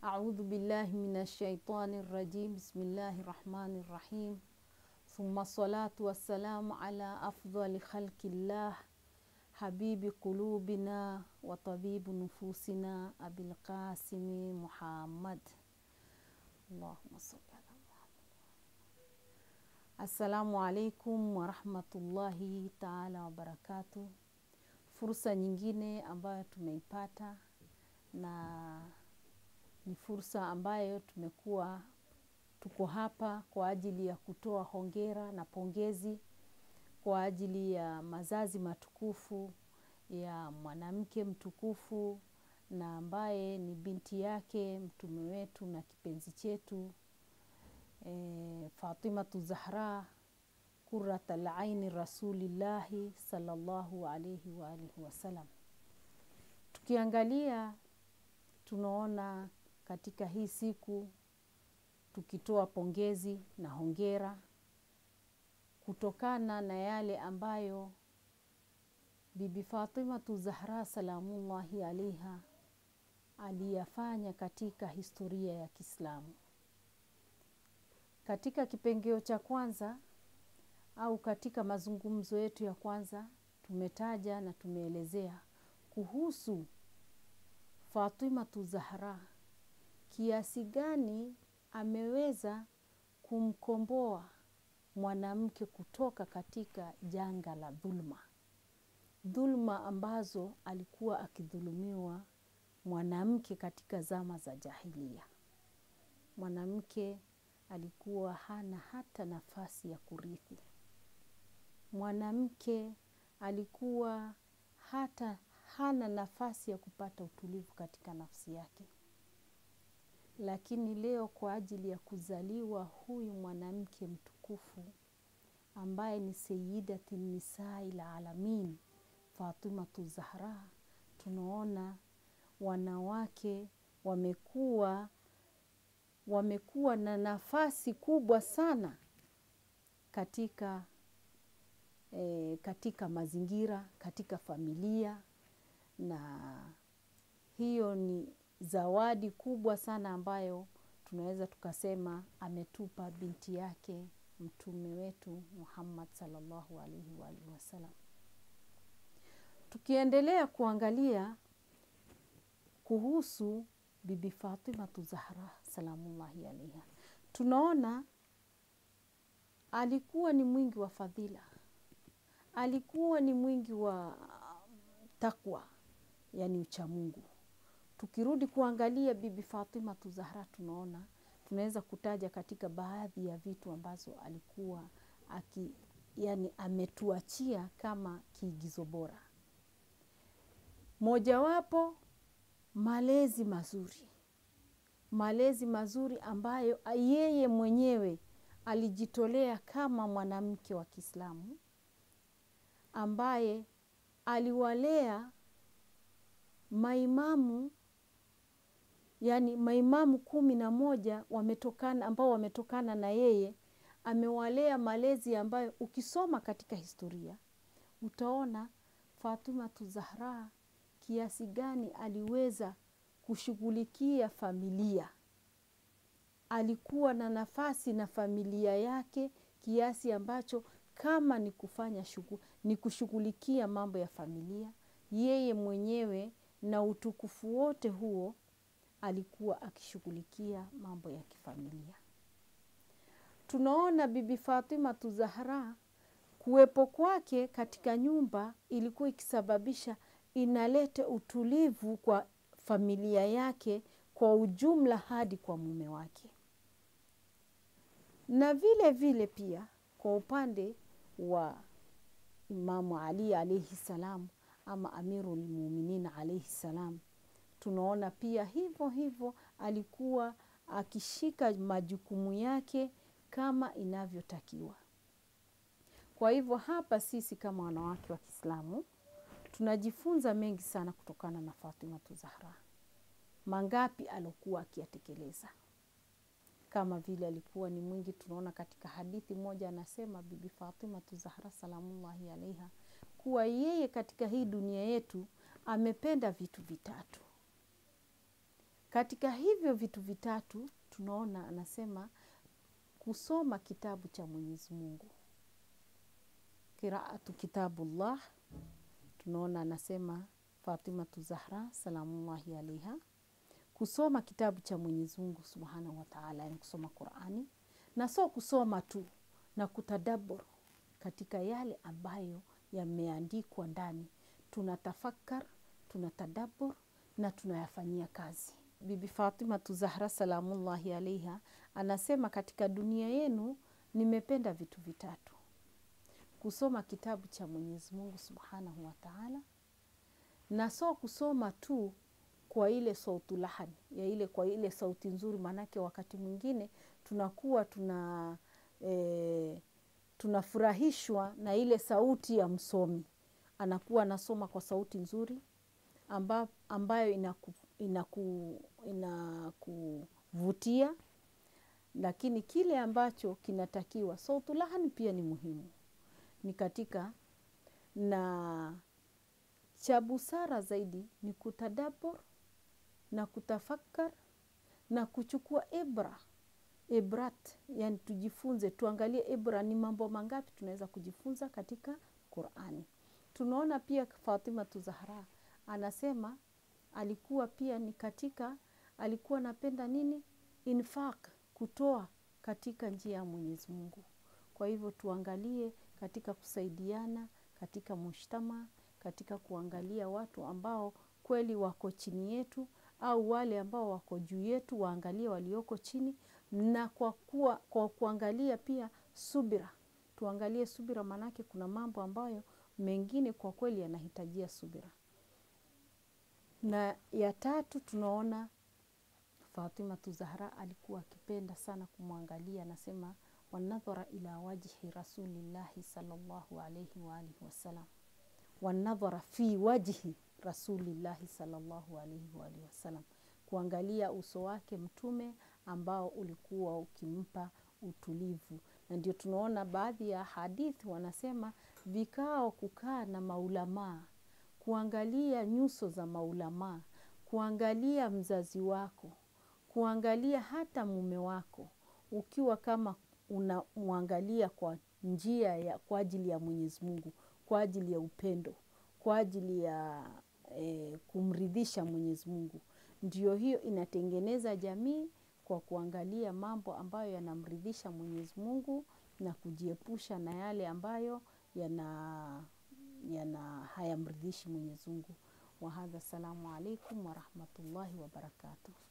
أعوذ بالله من الشيطان الرجيم بسم الله الرحمن الرحيم ثم الصلاة والسلام على أفضل خلق الله حبيب قلوبنا وطبيب نفوسنا أبي القاسم محمد اللهم صل على محمد Assalamu alaikum warahmatullahi taala wabarakatu. Fursa nyingine ambayo tumeipata na ni fursa ambayo tumekuwa tuko hapa kwa ajili ya kutoa hongera na pongezi kwa ajili ya mazazi matukufu ya mwanamke mtukufu na ambaye ni binti yake mtume wetu na kipenzi chetu e, Fatimatu Zahra kurat alaini rasulillahi sallallahu alaihi wa alihi wasallam. Tukiangalia tunaona katika hii siku tukitoa pongezi na hongera kutokana na yale ambayo Bibi Fatimatu Zahra salamullahi alaiha aliyafanya katika historia ya Kiislamu. Katika kipengeo cha kwanza au katika mazungumzo yetu ya kwanza tumetaja na tumeelezea kuhusu Fatimatu Zahra kiasi gani ameweza kumkomboa mwanamke kutoka katika janga la dhulma, dhulma ambazo alikuwa akidhulumiwa mwanamke katika zama za jahilia. Mwanamke alikuwa hana hata nafasi ya kurithi. Mwanamke alikuwa hata hana nafasi ya kupata utulivu katika nafsi yake. Lakini leo kwa ajili ya kuzaliwa huyu mwanamke mtukufu ambaye ni Sayyidati Nisai la Alamin, Fatimatu Zahra, tunaona wanawake wamekuwa wamekuwa na nafasi kubwa sana katika e, katika mazingira, katika familia, na hiyo ni zawadi kubwa sana ambayo tunaweza tukasema ametupa binti yake mtume wetu Muhammad sallallahu alaihi wa alihi wasallam. Tukiendelea kuangalia kuhusu Bibi Fatimatu Zahra salamullahi alaiha, tunaona alikuwa ni mwingi wa fadhila, alikuwa ni mwingi wa takwa, yani uchamungu. Tukirudi kuangalia Bibi Fatimatu Zahra, tunaona tunaweza kutaja katika baadhi ya vitu ambazo alikuwa aki, yani ametuachia kama kiigizo bora. Mojawapo malezi mazuri, malezi mazuri ambayo yeye mwenyewe alijitolea kama mwanamke wa Kiislamu ambaye aliwalea maimamu yani maimamu kumi na moja wametokana ambao wametokana na yeye. Amewalea malezi ambayo ukisoma katika historia utaona Fatimatu Zahra kiasi gani aliweza kushughulikia familia. Alikuwa na nafasi na familia yake kiasi ambacho kama ni kufanya shugu, ni kushughulikia mambo ya familia, yeye mwenyewe na utukufu wote huo alikuwa akishughulikia mambo ya kifamilia. Tunaona Bibi Fatimatu Zahra kuwepo kwake katika nyumba ilikuwa ikisababisha inalete utulivu kwa familia yake kwa ujumla hadi kwa mume wake, na vile vile pia kwa upande wa Imamu Ali alaihi salam ama Amirul Muminin alaihi salam tunaona pia hivyo hivyo alikuwa akishika majukumu yake kama inavyotakiwa. Kwa hivyo hapa sisi kama wanawake wa Kiislamu tunajifunza mengi sana kutokana na Fatimatu Zahra. Mangapi alokuwa akiyatekeleza, kama vile alikuwa ni mwingi. Tunaona katika hadithi moja anasema Bibi Fatimatu Zahra salamullahi alaiha kuwa yeye katika hii dunia yetu amependa vitu vitatu Katika hivyo vitu vitatu tunaona anasema kusoma kitabu cha Mwenyezi Mungu, qiraatu kitabullah. Tunaona anasema Fatimatu Zahra salamullahi alaiha, kusoma kitabu cha Mwenyezi Mungu subhanahu wa taala, yani kusoma Qurani na sio kusoma tu na kutadabur katika yale ambayo yameandikwa ndani, tunatafakar, tunatadabur na tunayafanyia kazi. Bibi Fatimatu Zahra salamullahi alaiha anasema katika dunia yenu nimependa vitu vitatu: kusoma kitabu cha Mwenyezi Mungu subhanahu wa taala, na so kusoma tu kwa ile sautu lahani ya ile kwa ile sauti nzuri, maanake wakati mwingine tunakuwa tuna e, tunafurahishwa na ile sauti ya msomi, anakuwa anasoma kwa sauti nzuri amba, ambayo inaku, inaku, inakuvutia, lakini kile ambacho kinatakiwa sautu lahani pia ni muhimu, ni katika na cha busara zaidi ni kutadabur na kutafakar na kuchukua ibra ibrat, yani tujifunze, tuangalie ibra ni mambo mangapi tunaweza kujifunza katika Qurani. Tunaona pia Fatimatu Zahra anasema alikuwa pia ni katika, alikuwa anapenda nini, infaq, kutoa katika njia ya Mwenyezi Mungu. Kwa hivyo tuangalie katika kusaidiana katika mushtama, katika kuangalia watu ambao kweli wako chini yetu au wale ambao wako juu yetu, waangalie walioko chini, na kwa, kuwa, kwa kuangalia pia subira, tuangalie subira, maanake kuna mambo ambayo mengine kwa kweli yanahitajia subira. Na ya tatu tunaona Fatimatu Zahra alikuwa akipenda sana kumwangalia, anasema wanadhara ila wajhi rasulillahi sallallahu alaihi waalihi wasallam, wanadhara fi wajhi rasulillahi sallallahu alaihi waalihi wasallam, kuangalia uso wake Mtume ambao ulikuwa ukimpa utulivu. Na ndio tunaona baadhi ya hadithi wanasema vikao, kukaa na maulamaa, kuangalia nyuso za maulamaa, kuangalia mzazi wako, kuangalia hata mume wako, ukiwa kama unamwangalia kwa njia ya kwa ajili ya Mwenyezi Mungu, kwa ajili ya upendo, kwa ajili ya e, kumridhisha Mwenyezi Mungu. Ndio hiyo inatengeneza jamii kwa kuangalia mambo ambayo yanamridhisha Mwenyezi Mungu na kujiepusha na yale ambayo yana, yana hayamridhishi Mwenyezi Mungu. Wahadha, assalamu alaikum warahmatullahi wabarakatuh.